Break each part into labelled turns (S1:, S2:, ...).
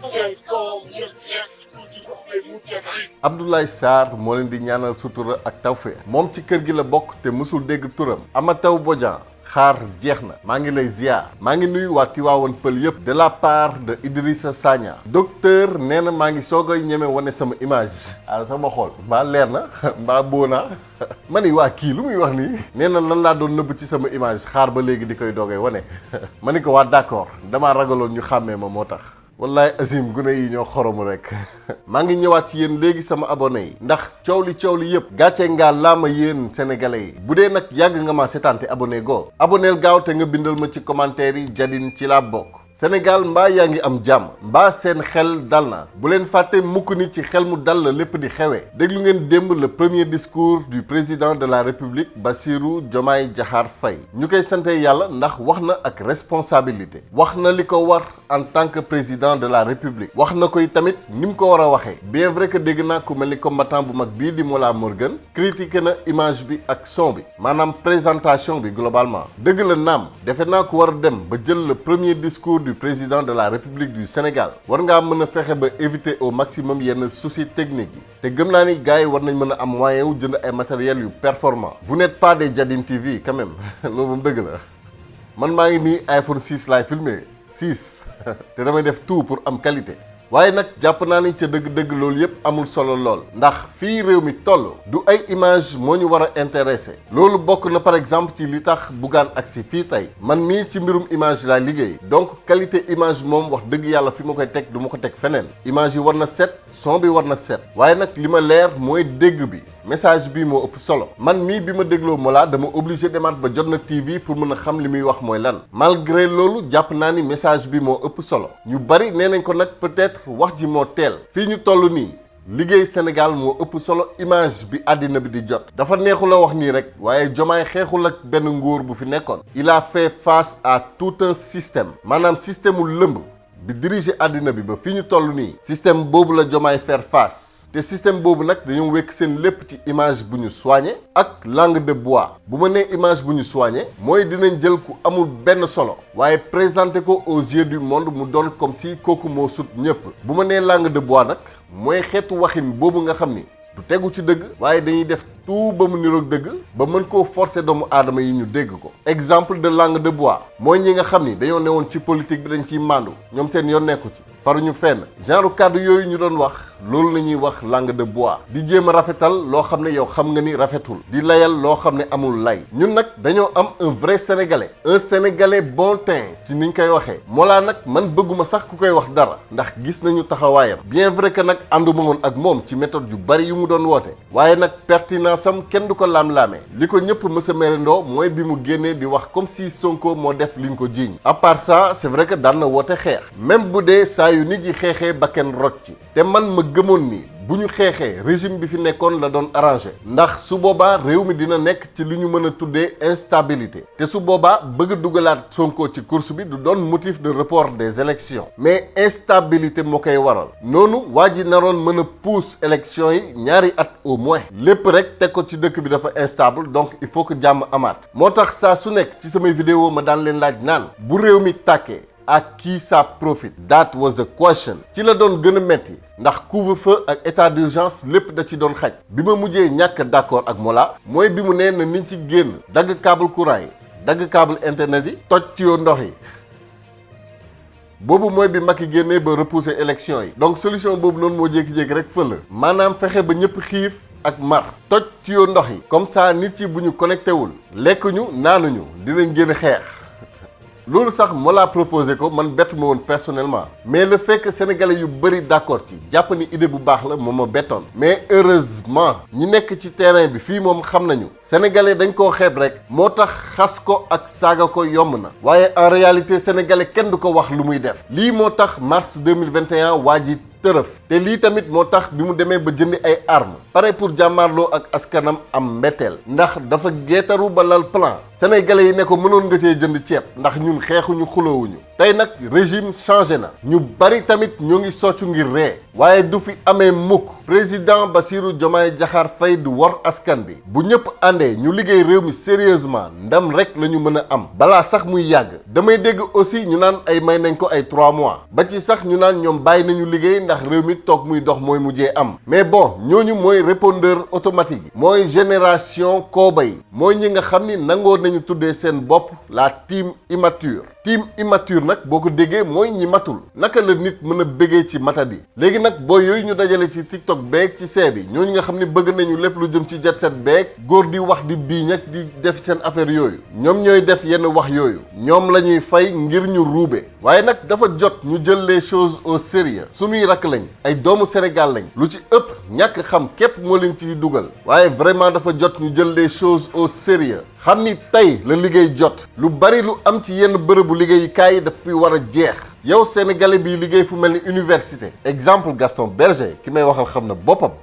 S1: Abdoulaye Sarr moo leen di ñaanal sutura ak tawfeex moom ci kër gi la bokk te mësul dégg turam Amataw Bodian xaar jeex na maa ngi lay ziar maa ngi nuyu waa Tiwaawan Pël yëpp de la part de Idrissa Sagna docteur nee na maa ngi soog a ñeme wane sama image ala sama xool mbaa leer na mbaa boona ma ni waa kii lu muy wax nii nee na lan laa doon nëbb ci sama image xaar ba léegi di koy doogee wane ma ni ko waa d'accord damaa ragaloon ñu xàmmee ma moo tax wallaay Azim gune yi ñoo xoromu rek maa ngi ñëwaat ci yéen léegi sama abonné yi ndax coow li coow li yëpp gàcce ngaa laama yéen sénégalais yi bu dee nag yàgg nga ma seetaan te abonné goo aboneel gaaw te nga bindal ma ci commentaire yi jadin ci laa bokk Sénégal mbaa yaa ngi am jàmm mbaa seen xel dal na bu leen fàtte mukk ni ci xel mu dal la lépp di xewee déglu ngeen démb le premier discours du président de la république Bassirou Diomaye Diakhar Faye ñu koy sante yàlla ndax wax na ak responsabilité wax na li ko war en tant que président de la république wax na koy tamit ni mu ko war a waxee bien vrai que dégg naa ku mel ni combattant bu mag bii di Mollah Morgun critiqué na image bi ak son bi maanaam présentation bi globalement dëgg la naam defe naa ko war a dem ba jël le premier discours du président de la République du Sénégal war ngaa mën a fexe ba éviter au maximum yenn soucis techniques yi te gëm naa ni gars yi war nañ mën a am moyen wu jënd ay matériels yu performant vous n'êtes pas des Jadine TV quand même loolu moom dëgg la man maa ngi nii iPhone 6 laay filmé 6 te damay def tout pour am qualité waaye nag jàpp naa ni ca dëgg-dëgg loolu yëpp amul solo lool ndax fii réew mi toll du ay image moo ñu war a intéressé loolu bokk na par exemple ci li tax Bougane agsi fii tey man mii ci mbirum image laa liggéey donc qualité image moom wax dëgg yàlla fi ma koy teg du ma ko teg feneen image yi war na set son bi war na set waaye nag li ma leer mooy dégg bi message bi moo ëpp solo man mii bi ma dégloo Mollah dama obligé demaat ba jot na TV pour mën a xam li muy wax mooy lan malgré loolu jàpp naa ni message bi moo ëpp solo ñu bari nee nañ ko nag peut-être wax ji moo teel fii ñu toll nii liggéey Sénégal moo ëpp solo image bi àddina bi di jot dafa neexul a wax nii rek waaye Diomaye xeexul ak benn nguur bu fi nekkoon il a fait face à tout un système maanaam système mu lëmb bi diriger àddina bi ba fi ñu toll nii système boobu la Diomaye faire face te système boobu nag dañoo wekk seen lépp ci image bu ñu soigné ak langue de bois bu ma nee image bu ñu soigné mooy dinañ jël ku amul benn solo waaye présenté ko aux yeux du monde mu doon comme si kooku moo sut ñëpp bu ma nee langue de bois nag mooy xeetu waxin boobu nga xam ni du tegu ci dëgg waaye dañuy def tout ba mu niroog dëgg ba mën koo forcer doomu aadama yi ñu dégg ko exemple de langue de bois mooy ñi nga xam ni dañoo newoon ci politique bi dañ ciy màndu ñoom seen yoon nekku ci faruñu fenn genre kàddu yooyu ñu doon wax loolu la ñuy wax langue de bois di jéem a rafetal loo xam ne yow xam nga ni rafetul di layal loo xam ne amul lay ñun nag dañoo am un vrai sénégalais un sénégalais bon teint ci niñ koy waxee Mollah nag man bëgguma sax ku koy wax dara ndax gis nañu taxawaayam bien vrai que nag ànduma woon ak moom ci méthode yu bari yu mu doon woote waaye nag pertinence am kenn du ko laam-laamee li ko ñëpp mës a merendoo mooy bi mu génnee di wax comme si Sonko moo def liñ ko jiiñ à part ça c'est vrai que daan na woote xeex même bu dee saa yu nit yi xeexee ba kenn rot ci te man ma gëmoon ni bu ñu xeexee régime bi fi nekkoon la doon arrangé ndax su boobaa réew mi dina nekk ci li ñu mën a tuddee instabilité te su boobaa bëgg a dugalaat Sonko ci course bi du doon motif de report des élections mais instabilité moo koy waral noonu waa ji naroon mën a pousse élections yi ñaari at au moins lépp rek teg ko ci dëkk bi dafa instable donc il faut que jàmm amaat moo tax saa su nekk ci samay vidéo ma daan leen laaj naan bu réew mi tàkkee à qui ça profite that was a question ci la doon gën a metti ndax couvre-feu ak état d'urgence lépp da ci doon xaj bi ma mujjee ñàkk d'accord ak Mollah mooy bi mu nee na niñ ci génn dagg câble courant yi dagg câble internet yi toj ci yoo ndox yi boobu mooy bi Macky génnee ba repousser élection yi donc solution boobu noonu moo jékki-jékki rek fël maanaam fexe ba ñëpp xiif ak mar toj ci yoo ndox yi comme ça nit yi bu ñu connecté wul lekk ñu naanuñu dinañ génn xeex loolu sax Mollah proposé ko man bett ma woon personnellement mais le fait que sénégalais yu bëri d'accord ci jàpp ni idée bu baax la moom ma bettoon mais heureusement ñi nekk ci terrain bi fii moom xam nañu sénégalais dañ koo xeeb rek moo tax xas ko ak saaga ko yomb na waaye en réalité sénégalais kenn du ko wax lu muy def lii moo tax mars 2021 waa ji tërëf te lii tamit moo tax bi mu demee ba jëndi ay armes pare pour jàmmaarloo ak askanam am mbetteel ndax dafa geetaru ba lal plan sénégalais yi ne ko mënoon nga cee jënd ceeb ndax ñun xeexuñu xuloowuñu tey nag régime changé na ñu bari tamit ñoo ngi soccu ngir ree waaye du fi amee mukk président Bassirou Diomaye Diakhar Faye du wor askan bi bu ñëpp àndee ñu liggéey réew mi sérieusement ndam rek la ñu mën a am balaa sax muy yàgg damay dégg aussi ñu naan ay may nañ ko ay trois mois ba ci sax ñu naan ñoom bàyyi nañu liggéey ndax réew mi toog muy dox mooy mujjee am mais bon ñooñu mooy répondeur automatique yi mooy génération kooba yi mooy ñi nga xam ni nangoo nañu tuddee seen bopp la team immature team immature nag boo ko déggee mooy ñi matul naka la nit mën a bëggee ci matadi léegi nag booy yooyu ñu dajale ci tiktok beeg ci see bi ñooñu nga xam ne bëgg nañu lépp lu jëm ci jet set beeg góor di wax di biiñ ak di def seen affaire yooyu ñoom ñooy def yenn wax yooyu ñoom la ñuy fay ngir ñu ruube waaye nag dafa jot ñu jël les choses au sérieux suñuy rakk lañ ay doomu Sénégal lañ lu ci ëpp ñàkk xam képp moo leen ci dugal waaye vraiment dafa jot ñu jël les choses au sérieux xam ni tey la liggéey jot lu bari lu am ci yenn bërëbu liggéeyukaay yi daf fi war a jeex yow sénégalais bi liggéey fu mel ni université exemple Gaston Berger ki may waxal xam na boppam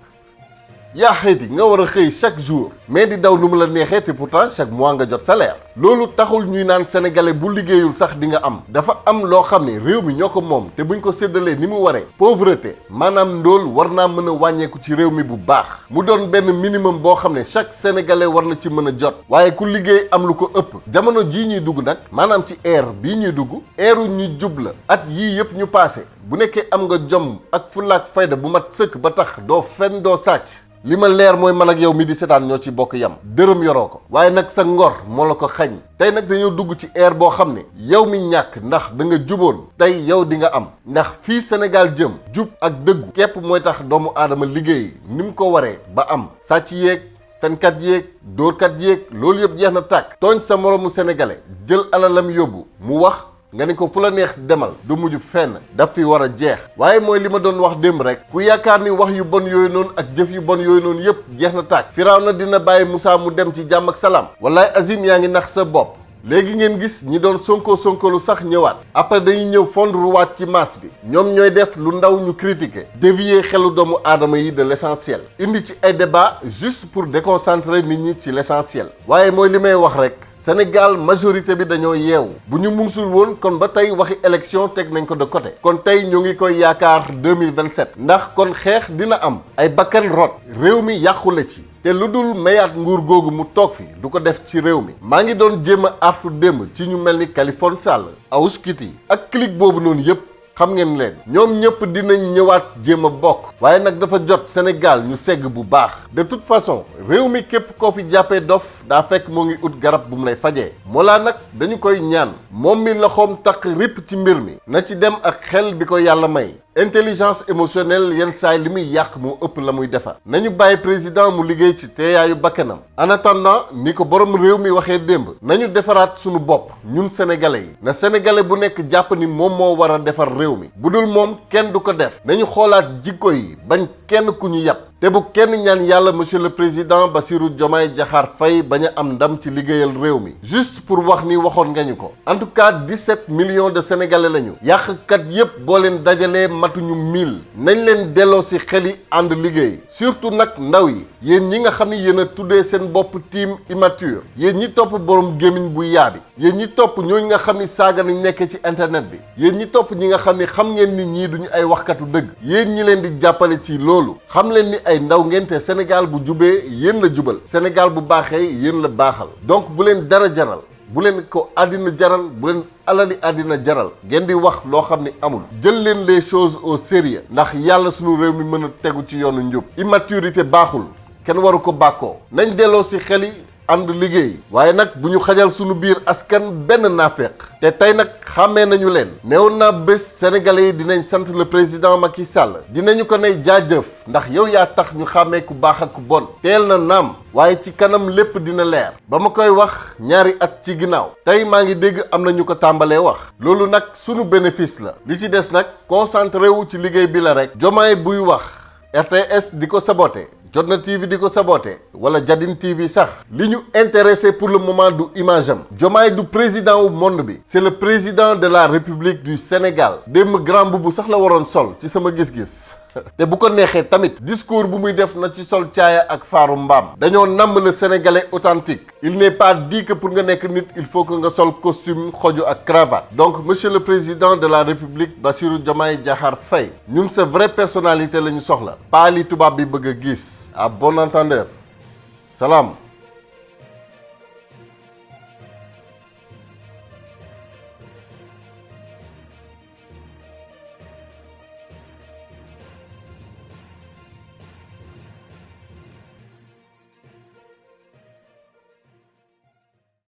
S1: yaa xëyti nga war a xëy chaque jour mais di daw nu mu la neexee te pourtant chaque mois nga jot salaire loolu taxul ñuy naan sénégalais bu liggéeyul sax di nga am dafa am loo xam ne réew mi ñoo ko moom te buñ ko séddalee ni mu waree pauvreté maanaam ndóol war naa mën a wàññeeku ci réew mi bu baax mu doon benn minimum boo xam ne chaque sénégalais war na ci mën a jot waaye ku liggéey am lu ko ëpp jamono jii ñuy dugg nag maanaam ci air bii ñuy dugg airu ñu jub la at yii yëpp ñu passé bu nekkee am nga jom ak fullaak fayda bu mat sëkk ba tax doo fen doo sàcc li ma leer mooy man ak yow mi di seetaan ñoo ci bokk yam dërëm yoroo ko waaye nag sa ngor moo la ko xañ tey nag dañoo dugg ci ère boo xam ne yow mi ñàkk ndax da nga juboon tey yow di nga am ndax fii Sénégal jëm jub ak dëggu képp mooy tax doomu aadama liggéey ni mu ko waree ba am sàcc yeeg fenkat yéeg dóorkat yéeg loolu yëpp jeex na tàkk tooñ sa moroomu sénégalais jël alalam yóbbu mu wax nga ni ko fu la neex demal du mujj fenn daf fi war a jeex waaye mooy li ma doon wax démb rek ku yaakaar ni wax yu bon yooyu noonu ak jëf yu bon yooyu noonu yëpp jeex na tàkk firaaw na dina bàyyi Moussa mu dem ci jàmm ak salaam wallaay Azim yaa ngi nax sa bopp léegi ngeen gis ñi doon sonko sonkolu sax ñëwaat après dañuy ñëw fondre waat ci masse bi ñoom ñooy def lu ndaw ñu critiquer dévier xelu doomu aadama yi de l'essentiel indi ci ay débat juste pour déconcentrer nit ñi ci l'essentiel waaye mooy li may wax rek Sénégal majorité bi dañoo yeewu bu ñu musul woon kon ba tey waxi élection teg nañ ko de côté kon tey ñu ngi koy yaakaar 2027 ndax kon xeex dina am ay bakkan rot réew mi yàqule ci te lu dul mayaat nguur googu mu toog fi du ko def ci réew mi maa ngi doon jéem a artu démb ci ñu mel ni Kaliphone Sall Awoush Kitty ak clique boobu noonu yépp xam ngeen leen ñoom ñëpp dinañ ñëwaat jéem a bokk waaye nag dafa jot Sénégal ñu segg bu baax de toute façon réew mi képp koo fi jàppee dof daa fekk moo ngi ut garab bu mu lay fajee moo laa nag dañu koy ñaan moom mi loxoom taq ripp ci mbir mi na ci dem ak xel bi ko yàlla may intelligence émotionnelle yenn saay li muy yàq moo ëpp la muy defar nañu bàyyi président mu liggéey ci teeyaayu bakkanam en attendant ni ko borom réew mi waxee démb nañu defaraat sunu bopp ñun sénégalais yi na sénégalais bu nekk jàpp ni moom moo war a defar réew mi bu dul moom kenn du ko def nañu xoolaat jikko yi bañ kenn ku ñu yàpp te bu kenn ñaan yàlla monsieur le président Bassirou Diomaye Diakhar Faye bañ a am ndam ci liggéeyal réew mi juste pour wax ni waxoon nga ñu ko en tout cas 17 millions de sénégalais lañu yàqkat yépp boo leen dajalee matuñu mille nañ leen delloo si xel yi ànd liggéey surtout nag ndaw yi yéen ñi nga xam ni yéen a tuddee seen bopp team immature yéen ñi topp borom gémmiñ bu yaabi yéen ñi topp ñooñu nga xam ni saaga nañ nekk ci internet bi yéen ñi topp ñi nga xam ni xam ngeen ni ñii duñu ay waxkatu dëgg yéen ñi leen di jàppale ci loolu xam leen ni ay ndaw ngeen te Sénégal bu jubee yéen la jubal Sénégal bu baaxee yéen la baaxal donc bu leen dara jaral bu leen ko àddina jaral bu leen alali àddina jaral ngeen di wax loo xam ni amul jël leen les choses au sérieux ndax yàlla sunu réew mi mën a tegu ci yoonu njub immaturité baaxul kenn waru ko bàkkoo nañ delloo si xel yi ànd liggéey waaye nag bu ñu xajal sunu biir askan benn naafeq te tey nag xàmmee nañu leen neewoon naa bés sénégalais yi dinañ sant le président Macky Sall dinañu ko ne jaajëf ndax yow yaa tax ñu xàmmee ku baax ak ku bon teel na naam waaye ci kanam lépp dina leer ba ma koy wax ñaari at ci ginnaaw tey maa ngi dégg am na ñu ko tàmbalee wax loolu nag sunu bénéfice la li ci des nag concentré wu ci liggéey bi la rek jomaay buy wax RTS di ko saboté Jotna TV di ko saboté wala Jadin TV sax li ñu intéressé pour le moment du image am Diomaye du président wu monde bi c'est le président de la République du Sénégal démb grand boubou sax la waroon sol ci sama gis-gis te bu ko neexee tamit discours bu muy def na ci sol caaya ak faaru mbaam dañoo namm le sénégalais authentique il n'est pas dit que pour nga nekk nit il faut que nga sol costume xoju ak cravate donc monsieur le président de la république Bassirou Diomaye Diakhar Faye ñun sa vraie personnalité la ñu soxla pas li tubaab bi bëgg a gis à bon entendeur salaam